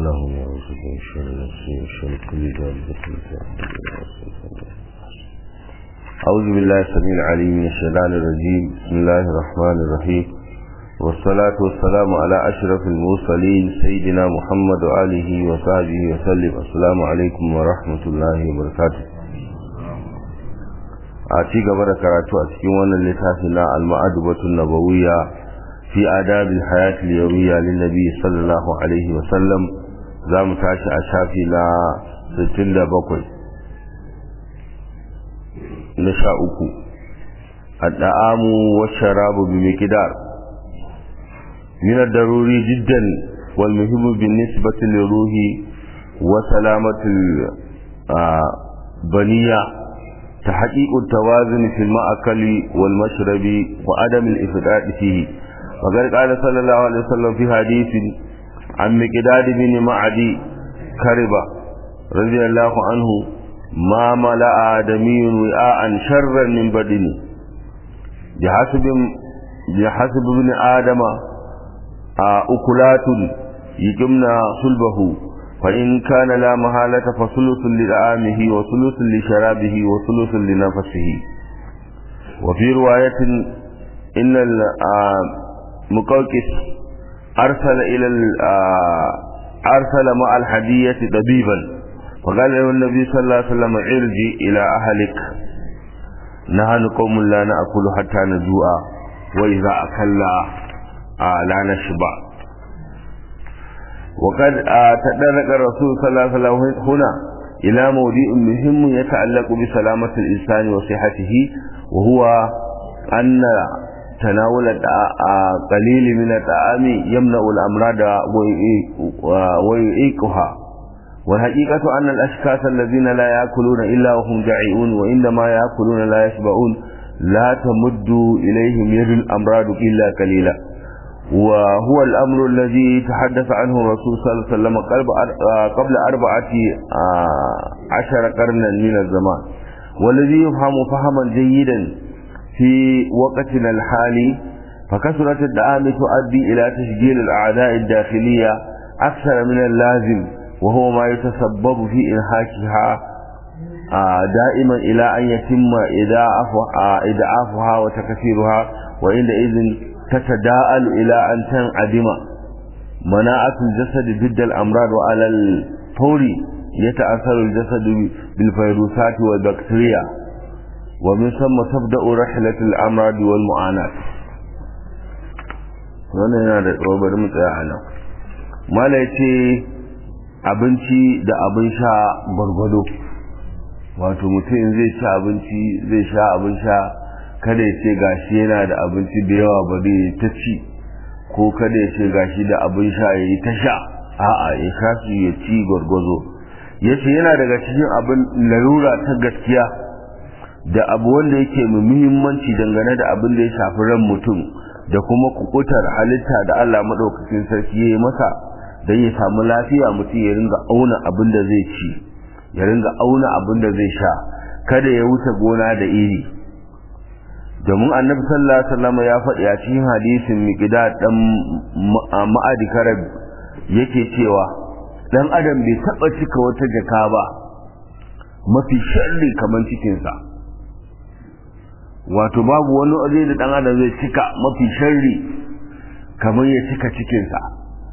اللهم اعوذ بك من شر نفسي وشر كل ذنب أعوذ بالله السميع العليم من الشيطان الرجيم بسم الله الرحمن الرحيم والصلاة والسلام على أشرف المرسلين سيدنا محمد وآله وصحبه وسلم السلام عليكم ورحمة الله وبركاته a ci gaba da karatu a cikin wannan littafi na al-ma'adubatun nabawiyya fi adabil hayatil yawmiyya lin nabi sallallahu alaihi wa sallam zamu tashi a shafi na 67 na sha uku ad-da'amu wash-sharabu bi miqdar min ad-daruri jiddan wal muhimmu bin nisbati liruhi wa salamati baniya تحقيق التوازن في المأكل والمشرب وعدم الإفراط فيه وقد قال صلى الله عليه وسلم في حديث عن مقداد بن معدي كربة رضي الله عنه ما ملأ آدمي وعاء شرا من بدنه بحسب بحسب ابن آدم أكلات يجمنا صلبه فإن كان لا محالة فثلث لطعامه وثلث لشرابه وثلث لنفسه وفي رواية إن المقوقس أرسل إلى أرسل مع الحدية طبيبا فقال له النبي صلى الله عليه وسلم ارجع إلى أهلك نحن قوم لا نأكل حتى نجوع وإذا أكلنا لا نشبع وقد تدرك الرسول صلى الله عليه وسلم هنا إلى موضوع مهم يتعلق بسلامة الإنسان وصحته وهو أن تناول قليل من الطعام يمنع الأمراض ويعيقها والحقيقة أن الأشخاص الذين لا يأكلون إلا وهم جائعون وإنما يأكلون لا يشبعون لا تمد إليهم يد الأمراض إلا قليلا وهو الأمر الذي تحدث عنه الرسول صلى الله عليه وسلم قبل أربعة عشر قرنا من الزمان والذي يفهم فهما جيدا في وقتنا الحالي فكثرة الدعام تؤدي إلى تشجيل الأعداء الداخلية أكثر من اللازم وهو ما يتسبب في إنهاكها دائما إلى أن يتم إضعافها وتكثيرها وعندئذ تتداءل إلى أن تنعدم مناعة الجسد ضد الأمراض وعلى الفور يتأثر الجسد بالفيروسات والبكتيريا ومن ثم تبدأ رحلة الأمراض والمعاناة wannan yana da tsawo bari mu tsaya a nan mala ya ce abinci da abin sha gwargwado wato mutum zai ci abinci zai sha abin sha kada ya ce gashi yana da abinci da yawa bari ta ci ko kada ya ce gashi da abin sha ya yi ta sha a'a ya sha su ya ci gwargwazo ya ce yana daga cikin abin larura ta gaskiya da abu wanda yake mai muhimmanci dangane da abin da ya shafi ran mutum da kuma kukutar halitta da Allah maɗaukakin sarki ya yi masa don ya samu lafiya mutum ya ringa auna abin da zai ci ya ringa auna abin da zai sha kada ya wuce gona da iri domin annabi sallallahu alaihi wasallam ya faɗi a cikin hadisin miqdad dan ma'adi karab yake cewa dan adam bai taba cika wata jaka ba mafi sharri kamar cikin sa wato babu wani waje da dan adam zai cika mafi sharri kamar ya cika cikin sa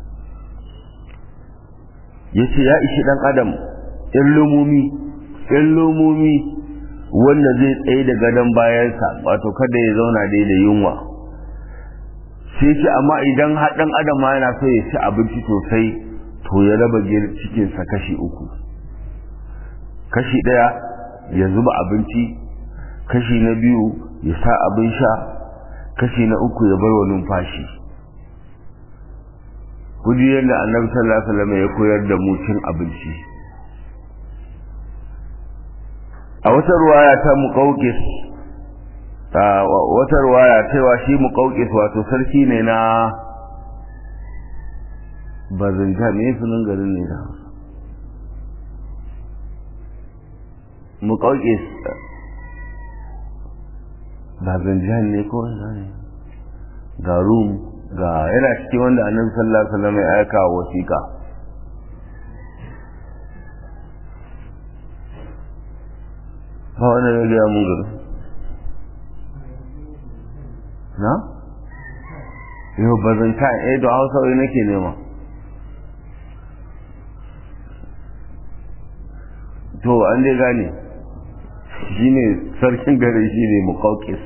yace ya ishi dan adam illumumi illumumi wanda zai tsaye da gadon bayansa wato kada ya zauna dai da yunwa sai ce amma idan haɗin adam ma yana so ya ci abinci sosai to ya raba cikinsa kashi uku kashi ɗaya ya zuba abinci kashi na biyu ya sa abin sha kashi na uku ya bar wa numfashi kuji yadda annabi sallallahu alaihi wasallam ya koyar da mu cin abinci a wata ruwaya ta muƙauƙis wata ruwaya cewa shi muƙauƙis wato sarki ne na bazinta ne sunan garin ne da muƙauƙis bazinjan ne ko ne ga rum ga yana cikin wanda annabi sallallahu alaihi wasallam ya aika wasiƙa ba wanda ya gaya mun gari na? yau bazanta eh da hausa wai nake nema to an dai gane shi ne sarkin gare shi ne mukaukis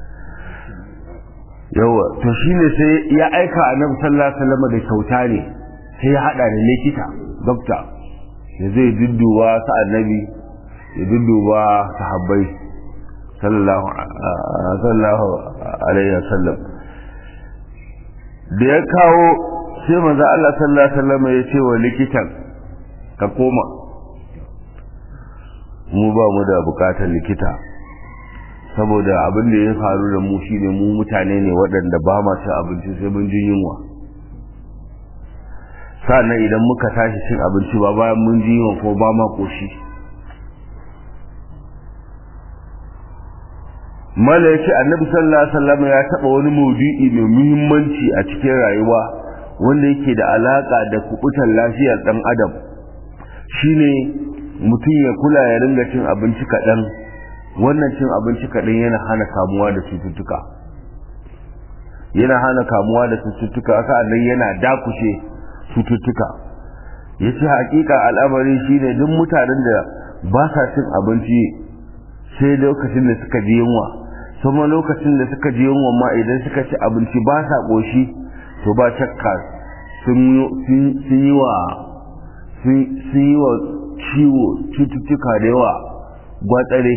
yawa to shi ne sai ya aika a nan sallallahu da kyauta ne sai ya hada da likita dokta da zai dudduba sa annabi ya dudduba sahabbai sallallahu alaihi wasallam da ya kawo sai manzo Allah sallallahu alaihi wasallam ya ce wa likitan ka koma mu ba mu da bukatar likita saboda abin da ya faru da mu shine mu mutane ne waɗanda ba ma cin abinci sai mun ji yunwa sannan idan muka tashi cin abinci ba bayan mun ji yunwa ko ba ma koshi mala ya ce annabi sallallahu alaihi wasallam ya taɓa wani maudu'i mai muhimmanci a cikin rayuwa wanda yake da alaka da kubutar lafiyar ɗan adam shine mutum ya kula ya ringa cin abinci kaɗan wannan cin abinci kaɗan yana hana kamuwa da cututtuka yana hana kamuwa da cututtuka sa'annan yana dakushe cututtuka ya ce hakika al'amari shine duk mutanen da ba sa cin abinci sai lokacin da suka ji yunwa kuma lokacin da suka ji yunwa ma idan suka ci abinci ba sa ƙoshi to ba shakka sun yi wa sun yi wa ciwo cututtuka da yawa gwatsare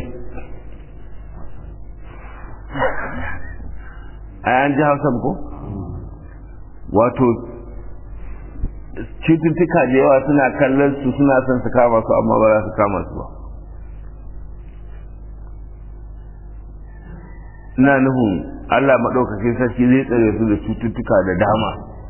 a yan ji hausa ko wato cututtuka da yawa suna kallon su suna son su kama su amma ba za su kama su ba ina nufin allah maɗaukakin sarki zai tsare su da cututtuka da dama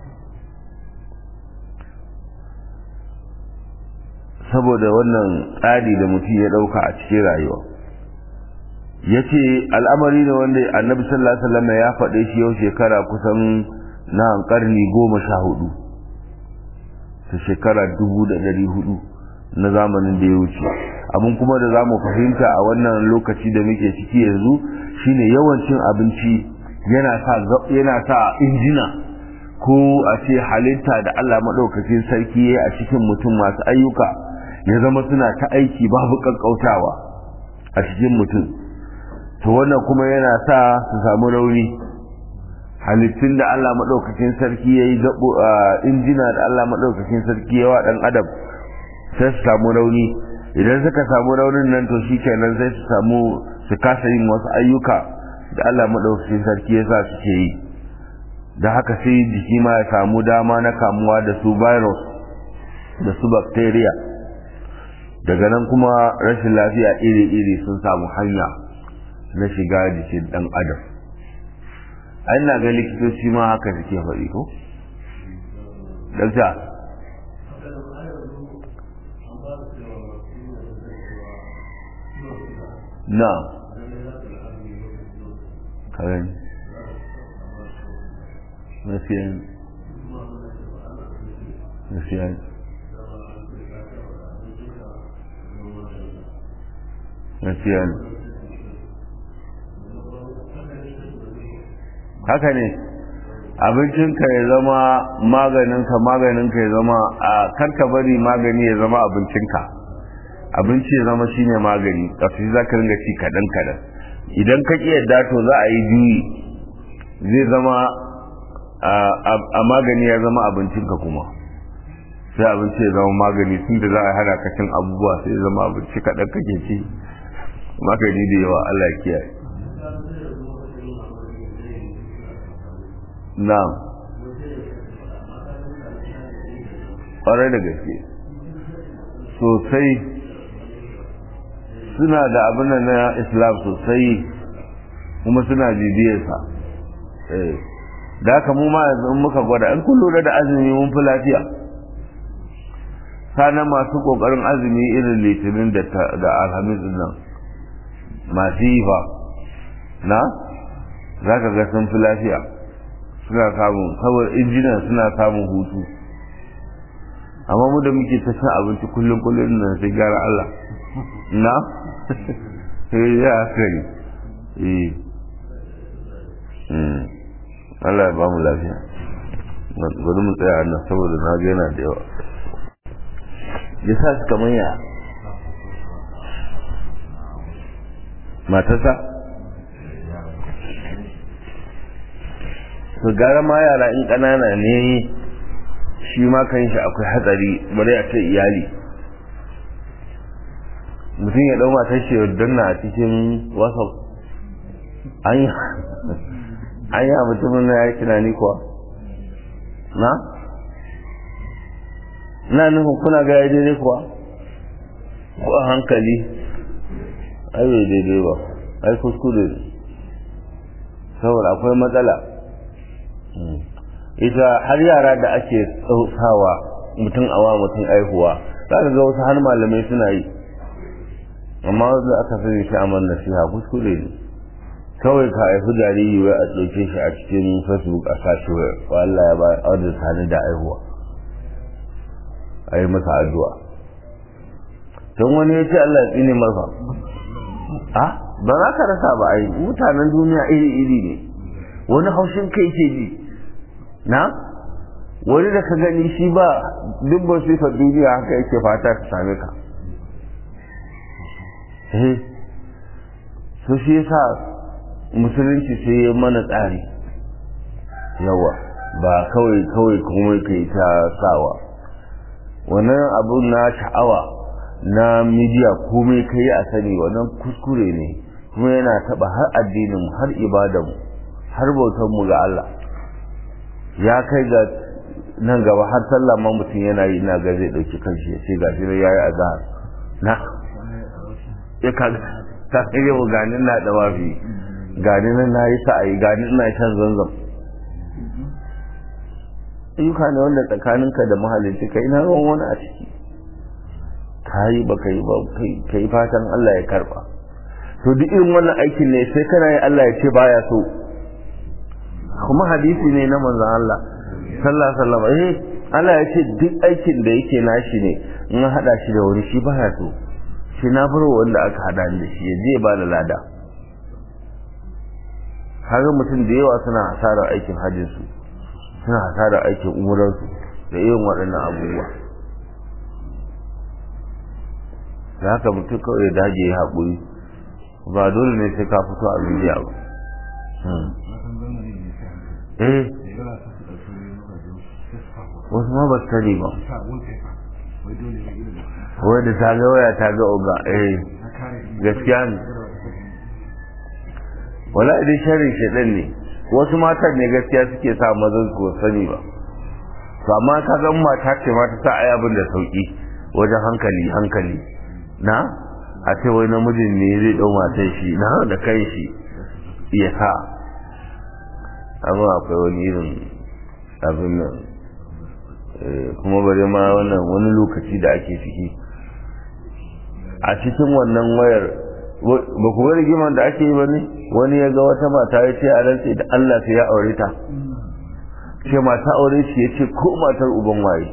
saboda wannan tsari da mutum ya ɗauka a cikin rayuwa ya ce al'amari ne wanda annabi sallallahu alaihi wasallam ya faɗe shi yau shekara kusan na ƙarni goma sha hudu ta shekara dubu da ɗari hudu na zamanin da ya wuce abin kuma da za mu fahimta a wannan lokaci da muke ciki yanzu shine yawancin abinci yana sa yana sa injina ko a ce halitta da Allah maɗaukakin sarki ya a cikin mutum masu ayyuka ya zama suna ta aiki babu ƙanƙautawa a cikin mutum to wannan kuma yana sa su samu rauni halittun da Allah maɗaukakin sarki ya yi injina da Allah maɗaukakin sarki ya wa ɗan adam sai su samu rauni idan suka samu raunin nan to shi kenan sai su samu su kasa yin wasu ayyuka da Allah maɗaukakin sarki ya sa suke yi da haka sai jiki ma ya samu dama na kamuwa da su virus da su bacteria daga nan kuma rashin lafiya iri-iri sun samu hanya na shiga jikin ɗan adam ai na ga likitoci ma haka suke faɗi ko? dakta na karen nasiyan nasiyan nasiyan haka ne abincinka ya zama maganinka maganinka ya zama a karka bari magani ya zama abincinka abinci ya zama shine magani kafin za ka ringa ci kaɗan kaɗan idan ka ƙi yadda to za a yi juyi zai zama a magani ya zama abincinka kuma sai abinci ya zama magani tun da za a hana ka cin abubuwa sai ya zama abinci kaɗan kake ci magani da yawa Allah kiyaye na'am ƙwarai da gaske sosai suna da abin na islam sosai kuma suna bibiyarsa da haka mu ma yanzu in muka gwada in kun lura da azumi mun fi lafiya sana masu ƙoƙarin azumi irin litinin da alhamis nan masu yi fa na za ka ga sun fi lafiya suna samun saboda injinan suna samun hutu amma mu da muke ta cin abinci kullum kullum nan sai gyara Allah na eh ya kai eh mm Allah ya ba mu lafiya bari mu tsaya nan saboda na ga yana da yawa ya sa su kamar ya matasa su gara ma yara in ƙanana ne shi ma kan shi akwai hatsari bari a ce iyali mutum ya ɗau matar shi danna a cikin whatsapp an yi an yi a mutumin na ya yi tunani kuwa na? na nufin kuna ga ya daidai kuwa ko a hankali ai bai daidai ba ai kuskure ne saboda akwai matsala ita har yara da ake sawa mutum awa mutum aihuwa za ka ga wasu har malamai suna yi amma wanda aka sani shi amar nasiha kuskure ne kawai ka haifi jariri wai a ɗauke shi a cikin facebook a sashi wai wa Allah ya ba a sani da aihuwa a yi masa addu'a don wani ya ce Allah ya tsine masa a ba za ka rasa ba a yi mutanen duniya iri-iri ne wani haushin kai ke ji na wani da ka gani shi ba dubban sifar duniya haka yake fata ta same ka eh so shi yasa musulunci sai ya mana tsari yawa ba kawai kawai kuma kai ta sawa wannan abun na sha'awa na midiya komai kai a sani wannan kuskure ne kuma yana taba har addinin har ibadanmu har bautar mu ga Allah ya kai ga nan gaba har sallah ma mutum yana yi ina ga zai dauki kanshi ya ce ga shi ya yi azhar na ya ka ka kai yau ganin na da wafi ganin nan na yi sa'ayi ganin na shan zanzam ayyuka ne wanda tsakaninka da mahalicci kai na ruwan wani a ciki ka yi ba ka yi ba ka yi fatan Allah ya karba to duk irin wannan aikin ne sai kana yi Allah ya ce baya so kuma hadisi ne na manzon Allah sallallahu alaihi wasallam eh Allah ya ce duk aikin da yake nashi ne in an hada shi da wani shi baya so shi na bar wanda aka hada ni da shi ya je ba da lada kaga mutum da yawa suna hasarar aikin hajjin su suna hasarar aikin umurar su da irin waɗannan abubuwa da haka mutum kawai ya dage ya haƙuri ba dole ne sai ka fito a miliya ba eh wasu ma ba su sani ba wai da ta ga waya ta ga oga eh gaskiya ne wala idan sharin shaɗan ne wasu matan ne gaskiya suke sa mazan su sani ba to amma ka ga mata ce ma ta sa ai abin da sauki wajen hankali hankali na a ce wai namijin ne zai dau matan shi na da kai shi ya sa amma akwai wani irin abin nan kuma bare ma wannan wani lokaci da ake ciki a cikin wannan wayar ba ku bari giman da ake yi ba ne wani ya ga wata mata ya ce a rantse da Allah sai ya aure ta ce mata aure shi ya ce ko matar uban waye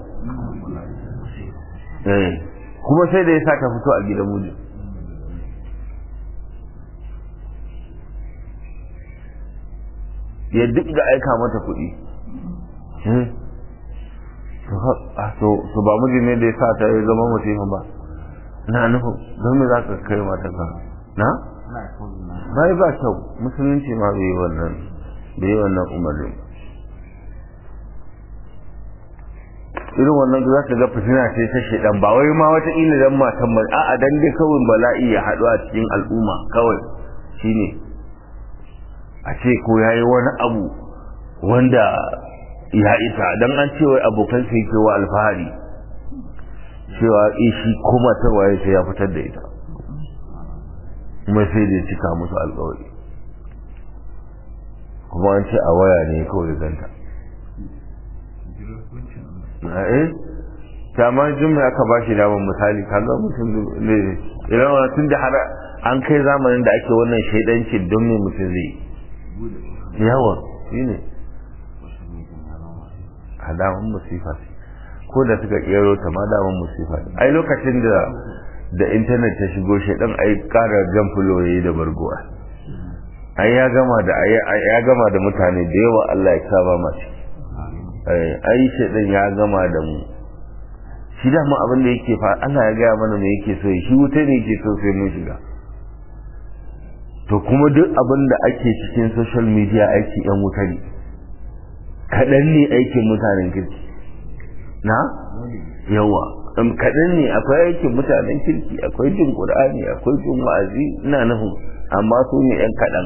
kuma sai da ya sa ta fito a gidan muji ya duk da aika mata kuɗi to ba miji ne da ya sa ta ya zama mutum ba na nufin don me za ka kai mata ka na? bai ba kyau musulunci ma bai yi wannan bai yi wannan umarnin irin wannan za ka ga fitina ce ta shaidan ba wai ma wata ila dan matan ba a'a dan dai kawai bala'i ya haɗu a cikin al'umma kawai shine a ce ko yayi wani abu wanda ya isa dan an ce wai abokan sai ke wa alfahari cewa shi ko matar waye sai ya fitar da ita kuma sai da cika musu alkawari kuma an ce a waya ne kawai ganta eh kama jin mai aka ba shi damar misali kaga mutum ne idan wani tun da har an kai zamanin da ake wannan shaidanci don me mutum zai yawa shi ne a damar musifa ko da suka kero ta ma damar musifa ai lokacin da da intanet ta shigo shaidan ai kara jan fuloyi da bargowa ai ya gama da ya gama da mutane da yawa Allah ya saba masu ai shaidan ya gama da mu shi da mu abin da yake fa Allah ya gaya mana me yake so shi wuta ne yake so sai mun shiga to kuma duk abin da ake cikin social media aiki yan wuta ne kaɗan ne aikin mutanen kirki na yawa kaɗan ne akwai aikin mutanen kirki akwai jin ƙur'ani akwai jin wa'azi ina nufin amma su ne yan kaɗan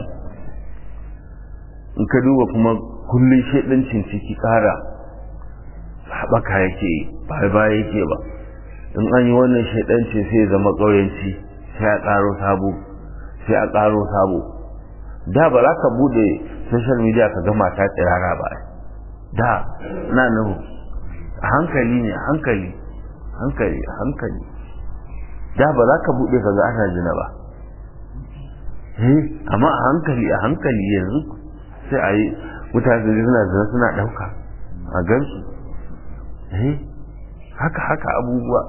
in ka duba kuma kullum shaidancin ciki ƙara haɓaka yake ba ba yake ba in an yi wannan shaidancin sai zama ƙauyenci sai a ƙaro sabo sai a ƙaro sabo da ba za ka bude social media ka ga mata tsirara ba da na nuhu a hankali ne a hankali hankali a hankali da ba za ka bude ka ga ana jina ba eh amma a hankali a hankali yanzu sai a yi mutane suna zina suna ɗauka a gansu eh haka haka abubuwa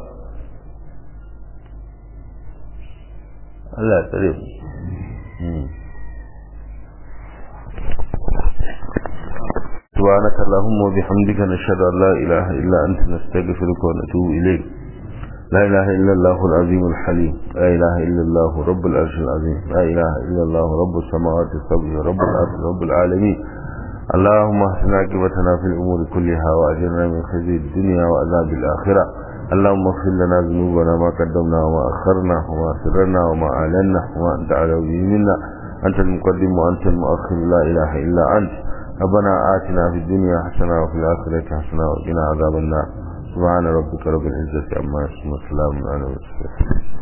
Allah ya tsare mu سبحانك اللهم وبحمدك نشهد أن لا إله إلا أنت نستغفرك ونتوب إليك لا إله إلا الله العظيم الحليم لا إله إلا الله رب العرش العظيم لا إله إلا الله رب السماوات السبع رب الأرض رب العالمين اللهم احسن عاقبتنا في الأمور كلها وأجرنا من خزي الدنيا وعذاب الآخرة اللهم اغفر لنا ذنوبنا ما قدمنا وما أخرنا وما سررنا وما أعلنا وما أنت على منا أنت المقدم وأنت المؤخر لا إله إلا أنت ربنا آتنا في الدنيا حسنة وفي الآخرة حسنة وقنا عذاب النار سبحان ربك رب العزة عما يصفون وسلام على المرسلين